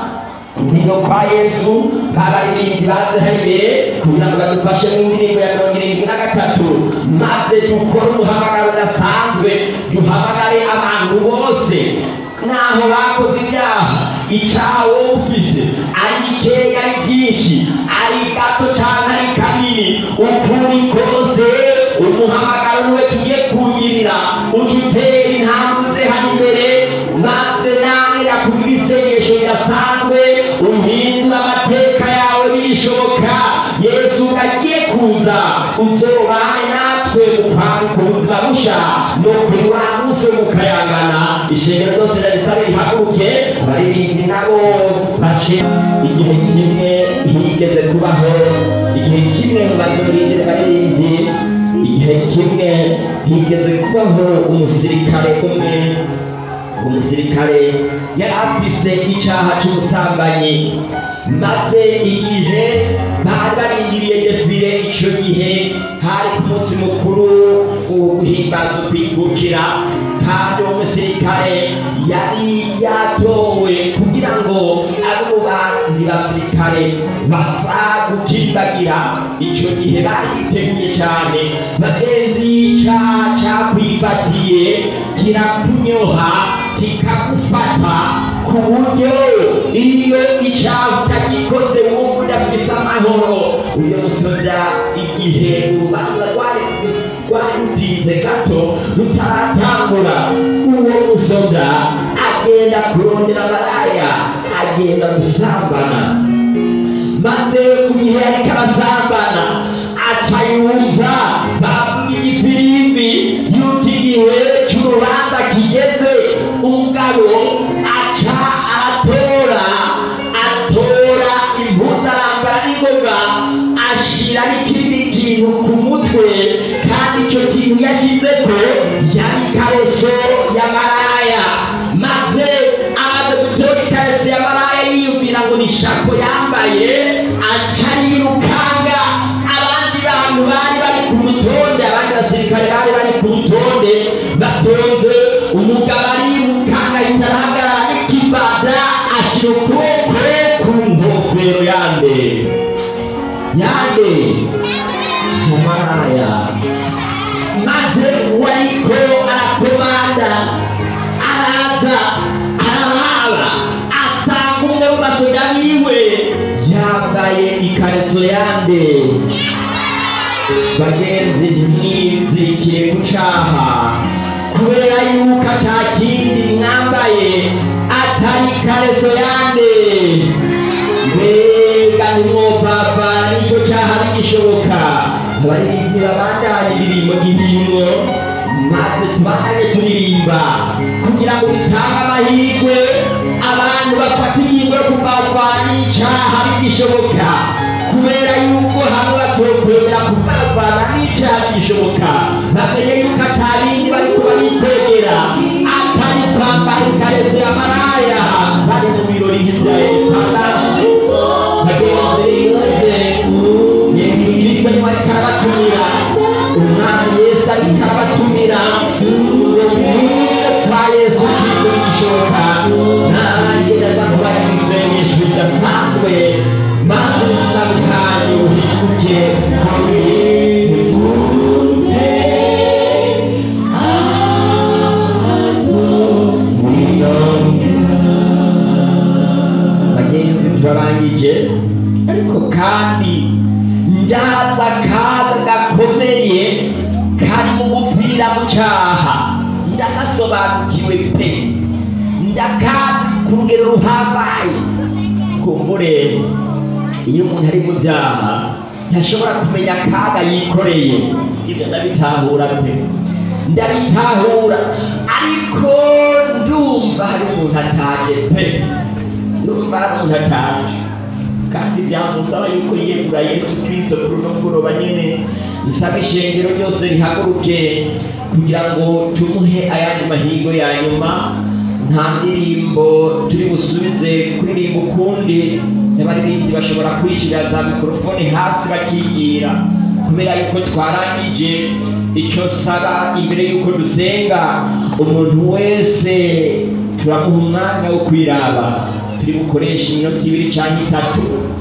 ngwino kwa yesu babaririmbyi baze hano imbere kugira ngo badufashe mu ndirimbo ya mirongo irindwi na gatatu maze dukore umuhamagaro udasanzwe duhamagare abantu bose naho bakoze ibyaha icyaha wowe ufise ari gikeya ari byinshi ari gato cyangwa ari kanini ukuri kose umuhamagaro niwe tugiye kuwugirira uje utera intambwe uze hano imbere maze nawe yakugira isengesho ridasanzwe uhindura amateka yawe bishoboka yesu agiye kuza uzobane natwe gupanga ubuzima busha no kuri wa munsi wo mukayangana ishengero ryose ndarisabe rihaguruke abaririmbyi nabo bace igihe kimwe higeze kubaho igihe kimwe mubaze murindire abaririmbyi igihe kimwe higeze kubaho umusirikare umwe umusirikare yari afise icyaha cy'ubusambanyi maze igihe bari barindiriye defile icyo gihe hari ku munsi mukuru guhimbaza ukwikukira kandi uwo musirikare yari yatowe kugira ngo abo mu bandi basirikare baza gukimbagira icyo gihe bariteguye cyane bagenzi y'icaha cakwifatiye kirakunyoha kikagufata ku buryo iyo icyaha utagikoze wumva udafise amahoro uyo musoda igihe urubanza rwari rwari rutinze gato rutaratangura uwo musoda agenda kurondera abaraya agenda gusambana maze mu gihe yariko arasambana aca yumva bavuga ifirimbi yuko igihe c'urubanza kigeze umugabo aca aratora atora impuzu arambara n'ingoga ashira n'ikindi kintu ku mutwe kandi icyo kintu yashyizeko yari ikareso y'amaraya maze amaze gutora ikareso y'amaraya yiyumvira ngo ni shako yambaye aca yirukanga abandi bantu bari bari ku rutonde abandi basirikare bari bari ku rutonde batonze umugabo arirukanga ahita arahagarara n'ikibada ashyira ukuboko ku nkofero yande yande yamaraya maze wariko arakomanda araza araraba asanga umwe mu basoda biwe yambaye ikareso yande bagenzi ntimwizikire ku caha kubera yuko ata kindi mwambaye atari ikareso yande mbega nimwopapa nico caha bigishoboka abaririmbyi babandanye indirimbo gihimwo maze tubandanye turirimba kugira ngo bitange amahirwe abantu bafata ingingo yo kuvarwanya icaha bigishoboka kubera yuko hamwe batokwemera kuvarwanya n'icaha bigishoboka bamenye yuko atabindi bariko barikwegera atari kwambara ikareso ya maraya bari mu birori nk'ivya etanasi bagenzi bize yesu kristo niwe ariko arabatumira umwami yesu ariko arabatumira ngo muze kwa yesu kristo bigishoboka nanjye ndaza kubaha ibisengesho bidasanzwe maze ubuzima bwanyu buhinduke buhinduke bagenzi turarangije ariko kandi ndaza akaga gakomeye kari mu gupfira mu cyaha ndagasobanukiwe pe ndakazi ku rugero ruhambaye kumbure iyo umuntu ari mu byaha ntashobora kumenya akaga yikoreye ibyo ndabitahura pe ndabitahura ariko ndumva hari umuntu ataje pe ndumva hari umuntu ataje kandi byamusaba yuko yiyegura yesu kirisito kuri uno mugoroba nyene nsaba ishengero ryose rihaguruke kugira ngo tumuhe ayandi mahirwe ya nyuma nta ndirimbo turi busubize kuririmba ukundi n'abaririmbyi bashobora kwishyira za mikorofone hasi bakigira kubera yuko twarangije icyo saba imbere yuko dusenga umuntu wese turamuha umwanya wo kwiraba turi bukoresha iminota ibiri cyangwa itatu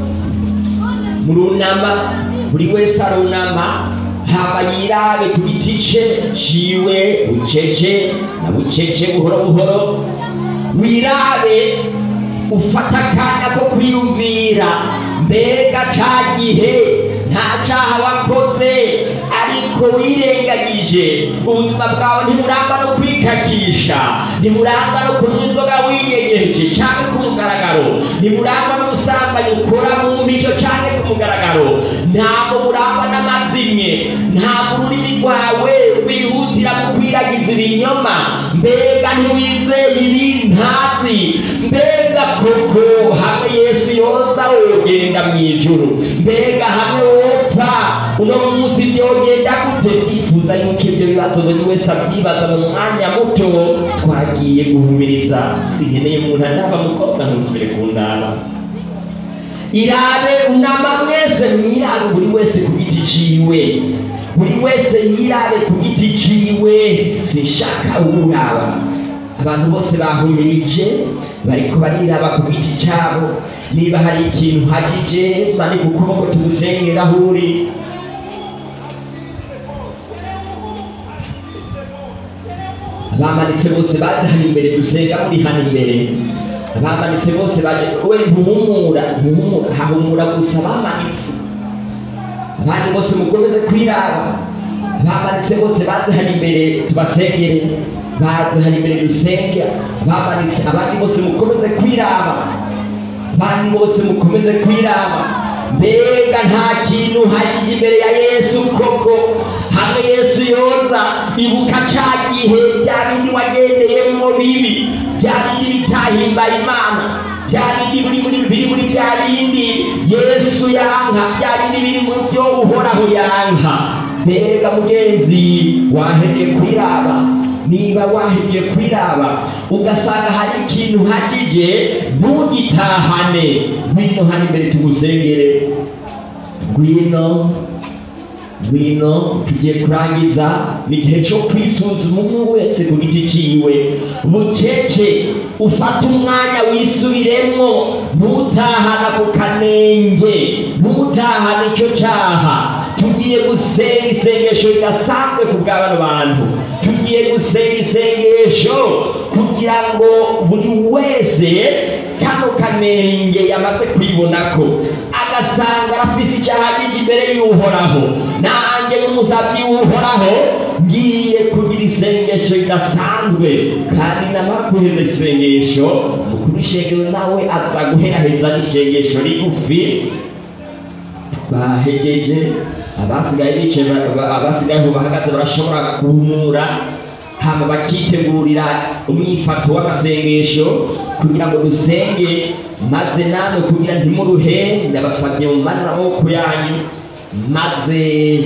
murunama buri wese arunama haba yirabe ku giti ce ciwe bucece na bucece buhoro buhoro wirabe ufata akanya ko kwiyumvira mbega ca gihe nta caha wakoze ariko wirengagije ubuzima bwawe ntiburangwa no kwikakisha ntiburangwa no kunywa inzoga winyegeje canke ku mugaragaro ntiburangwa no gusambanya ukora mu mpisho canke ku mugaragaro ntabwo burangwa n'amazimwe ntabwo ururimi rwawe rwihutira gukwiragiza ibinyoma mbega ntiwizeye ibintazi mbega koko hamwe yesu yoza wogenda mu ijuru mbega hamwe wopfa uno munsi byogenda gute twifuza yuko ibyo bibazo buri wese abyibaza mu mwanya muto twagiye guhumiriza sinkeneye umuntu andaba mukobwa ntusubire ku ndaba irabe unama mwese mwirabe buri wese ku giti ciwe buri wese yirabe ku giti ciwe sinshaka umuraba abantu bose bahumirije bariko bariraba ku giti cabo niba hari ikintu hagije manika ukuboko tugusengera aho uri abamanitse bose baje hano imbere dusenga muri hano imbere abamanitse bose baje we ntuhumura ntuhumura hahumura gusa abamanitse abandi bose mukomeze kwiraba abamanitse bose baze hano imbere tubasengere baze hano imbere dusenge abamanitse abandi bose mukomeze kwiraba abandi bose mukomeze kwiraba mbega nta kintu hagije imbere ya yesu koko hamwe yesu yoza ibuka ca gihe bya bindi wagendeyemwo bibi bya bindi bitahimbaye imana bya bindi biri muri biri muri bya bindi yesu yanka bya bindi biri mu byo uhoraho yanka mbega mugenzi wahebye kwiraba niba wahebye kwiraba ugasanga hari ikintu hagije ntugitahane ngwino hano imbere tugusengere ngwino ngwino tugiye kurangiza ni igihe cyo kwisuzuma umwe wese ku giti ciwe bucece ufate umwanya wisubiremwo ntutahana ku kanenge ntutahana icyo cyaha tugiye gusenga isengesho ridasanzwe ku bw'abano bantu tugiye gusenga isengesho kugira ngo buri wese kano kanenge yamaze kwibonako agasanga arafise icyaha gije imbere y'uhoraho nanjye n'umusabyi w'uhoraho ngiye kugira isengesho ridasanzwe kandi namara guheza isengesho mukuru w'ishengero nawe aza guheraheza n'isengesho rigufi bahegeje abasigaye bicaye ba- abasigaye aho bahagaze barashobora guhumura hama bakitegurira umwifato w'amasengesho kugira ngo dusenge maze namwe kugira ntimuruhe ndabasabye mu manura amaboko yanyu maze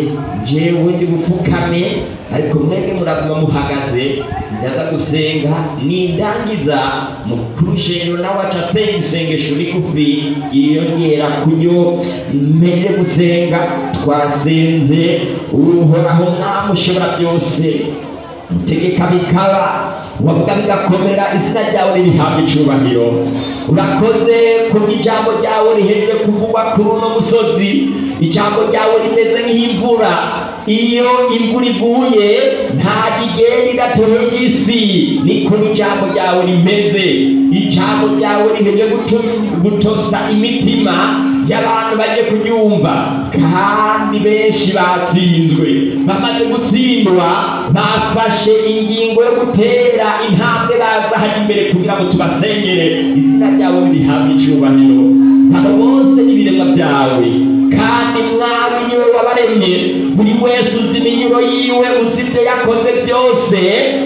jewe ndi bupfukame ariko mwebwe muraguma muhagaze ndaza gusenga nindangiza mukuru shengero nawe aca asenga isengesho rigufi yiyongera kuyo mbere gusenga twasenze uhoraho mwami ushobora byose utegeka bikaba wavuga bigakomera izina ryawe ririhabwa icubahiro urakoze kubw'ijambo ryawe rihejeje kuvugwa kuri uno musozi ijambo ryawe rimeze nk'imvura iyo imvura iguye ntabwo igenda idatoheje isi niko n'ijambo ryawe rimeze ijambo ryawe riheje gutu- gutosa imitima y'abantu bagiye kuryumva kandi benshi batsinzwe bamaze gutsindwa bafashe ingingo yo gutera intambwe baza hano imbere kugira ngo tubasengere izina ryawe rihabwe icyubahiro abo bose n'ibiremwa byawe kandi mwami niwe wabaremye buri wese uzi iminyuro yiwe uzi ibyo yakoze byose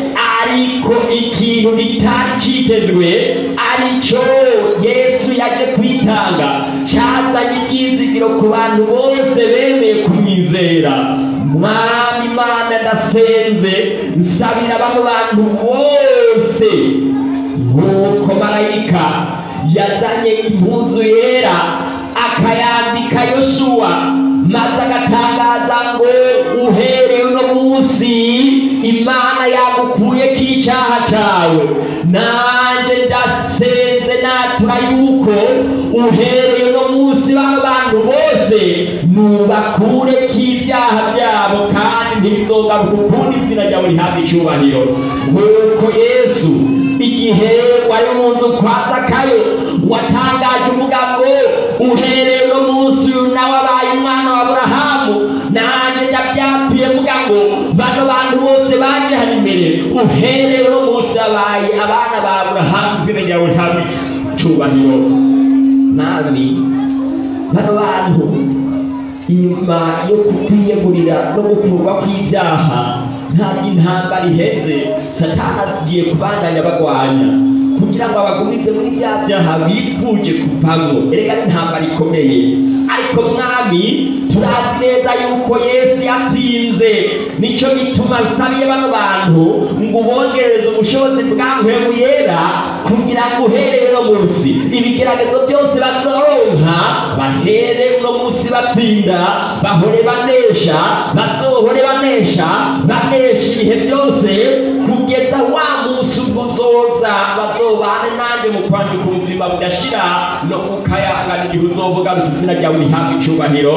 ariko ikintu kitari cyitezwe aricyo yesu yaje kwitanga cyazanye ibyizigiro ku bantu bose bemeye kumwizera mwami imana ndasenze nsabira bano bantu bose nk'uko marayika yazanye impuzu yera akayambika yoshuwa maze agatangaza ngo uhereye uno munsi imana yagukuyeko icyaha cyawe nanjye ndasenze natura yuko uhereye uno munsi bano bantu bose nubakureko ibyaha byabo kandi ntibizogaruka ukundi izina ryawe rihabwa icyubahiro nk'uko yesu igihe wari mu nzu kwa zakayo watangaje uvuga ngo uhereye uno munsi uyu nawe abaye umwana wa aburahamu nanjye ndabyatuye mvuga ngo bano bantu bose baje hano imbere uhereye uno munsi abaye abana ba aburahamu izina ryawe rihabwa icyubahiro nami bano bantu inyuma yo kukwiyegurira no gukurwa kw'ibyaha ntabwo intambara iheze satani agiye kubandanya bagwanya kugira ngo abagumize muri bya byaha bifuje kuvamo erega n'intambara ikomeye ariko mwami turazi neza yuko yesu yatsinze nicyo gituma nsabiye bano bantu ngo ubongereze ubushobozi bwa mpemu yera kugira ngo uhereye uno munsi ibigeragezo byose bazoronka bahere uno munsi batsinda bahore banesha bazohore banesha banesha ibihe byose kugeza wa munsi ubwo uzoza bazobane nanjye mu kwandika ubuzima budashira no kukayangana igihe uzovuga gusa izina ryawe rihabwa icubahiro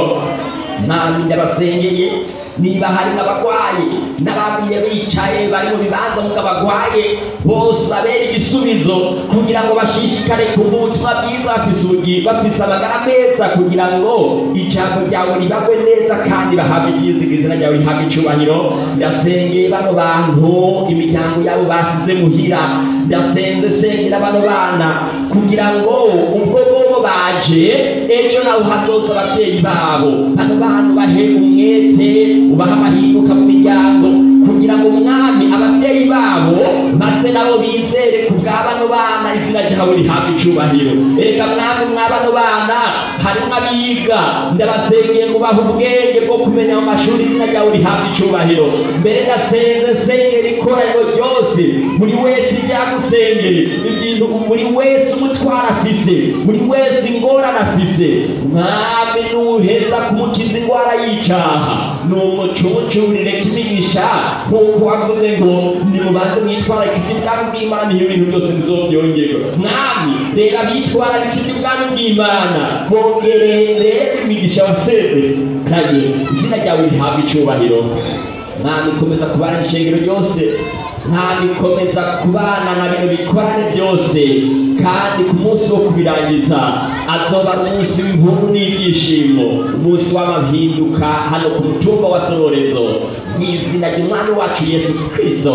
mwami ndabasengeye niba hari n'abarwayi n'abamye bicaye bari mu bibanza muko abagwaye bose babera igisubizo kugira ngo bashishikare kumva ubutumwa bwiza bafise ubugi bafise amagara meza kugira ngo ijambo ryawe ribagwe neza kandi bahabwe ibyiziga izina ryawe rihabwe icubahiro ndasengeye bano bantu imiryango yabo basize muhira ndasenze sengera bano bana kugira ngo ubwo bobo baje ejo nawe hazoza ababyeyi babo bano bantu bahe umwete ubaha amahinduka mu miryango kugira ngo umwami ababyeyi babo maze nabo bizere ku bwa bano bana izina ryawe rihabwa icubahiro erega mwami mwa bano bana harimo abiga ndabasengeye ngo bahe ubwenge bwo kumenya mu mashuri izina ryawe rihabwa icubahiro mbere ndasenze sengera ikoraniro ryose buri wese ibyagusengeye ibintu buri wese umutwara afise buri wese ingorane afise mwami nuheza kumukiza indwara y'icyaha numucumucurire kimigisha nk'uko wavuze ngo nimubanze mwitwara ikiti bwami bw'imana iyo ibintu byose bizobyongerwa mwami reba bitwara ikiti bwami bw'imana bongerere imigisha waseze kanye izina ryawe rihabwa icubahiro mwami komeza kubana ishengero ryose mwami komeza kubana na bino bikorane byose kandi ku munsi wo kubirangiza azoba ari umunsi w'impundu n'ibyishimo umunsi w'amahinduka hano ku mutumba wa sororezo mu izina ry'umwami wacu yesu kirisito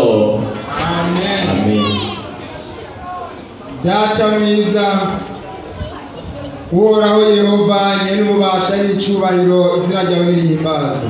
amen amen data mwiza uhoraho yehova nyene ububasha n'icyubahiro izina ryawe nirihimbaza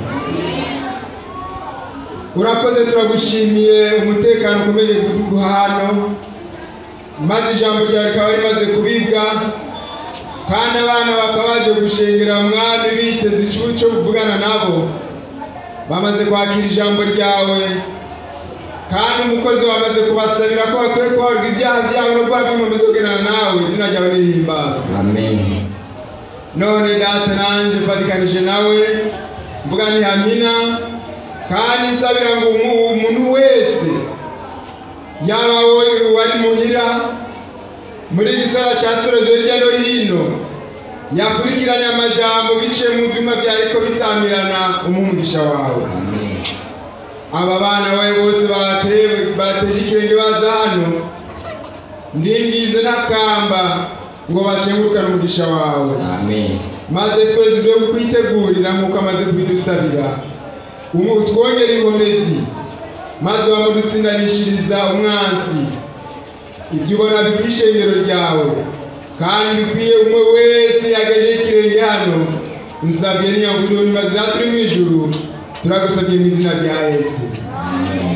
urakoze turagushimiye umutekano ukomeje kuduha hano maze ijambo ryawe rikaba rimaze kubibwa kandi abana bakaba baje gushengera mwami biteze ikibu cyo kuvugana nabo bamaze kwakira ijambo ryawe kandi umukozi wamaze kubasabira ko bakwiye kubarwa ibyaha byabo no guhabwa inkombe zo kugendana nawe izina ryawe nirihimbaza amen none data nanjye mfatikanije nawe mvuga ni hamina kandi nsabira ngo umu- umuntu wese yaba wowe wari muhira muri gisara cya sorozo hirya no hino yakurikiranye amajambo biciye mu byuma byariko bisamirana umugisha wawe aba bana bawe bose batewe bateje ikirenge baza hano ndingize n'akamba ngo bashengurukane umugisha wawe amen maze twese ibyo kwitegurira nk'uko amaze kubidusabira umu twongere inkomezi maze wamudutsindanishiriza umwansi ibyo ubona bikwiye ishengero ryawe kandi bikwiye umwe wese yagejeje ikirenge hano nsabye niyanguriro niba turi mu ijuru turagusabye mu izina rya yesu amen